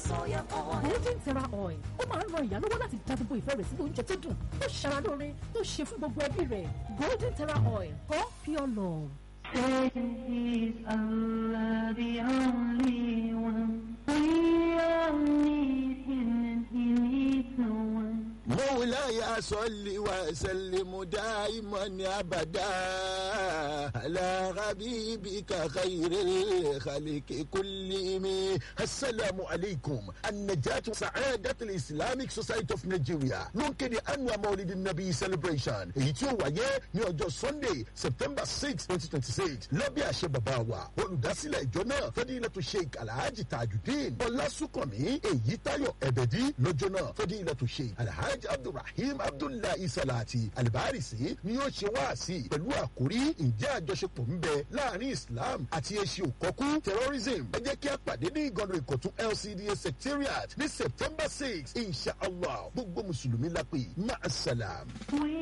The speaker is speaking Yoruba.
soya oil. golden terra oil ó máa ń ran ìyá lọ́wọ́ láti dá gbogbo ìfẹ́ rẹ̀ sínú oúnjẹ tó dùn tó ṣara lóore tó ṣe fún gbogbo ẹbí rẹ̀ golden terra oil for pure love. Praise Allah, the only one. We all need Him and He needs no one. مولاي صل وسلم دائما ابدا على حبيبك خير الخلق كلهم السلام عليكم النجاة سعادة الإسلاميك Society of Nigeria ló ń kéde annual Maulid Nabi celebration èyí tí ó wáyé ní ọjọ́ Sunday September six twenty twenty six lábẹ́ àṣẹ bàbá wa olùdásílẹ̀ ìjọ náà Fadilatu Sheikh Alhaji Tajudeen Ọlásùnkànmí Èyítayọ̀ Ẹ̀bẹ̀dí lọ́jọ́ náà Fadilatu Sheikh Alhaji Abdulrahim Abdullahi Salati Alibarisi ni yóò ṣe wáàsí pẹ̀lú àkórí ǹjẹ́ àjọṣepọ̀ ń bẹ láàrin Islam àti ẹṣin òkọ́kú terrorism ẹ jẹ́ kí a pàdé ní ìgànnà ìkọ̀tún LCDA secretariat ní September six inshallah gbogbo mùsùlùmí lápè máa salam. We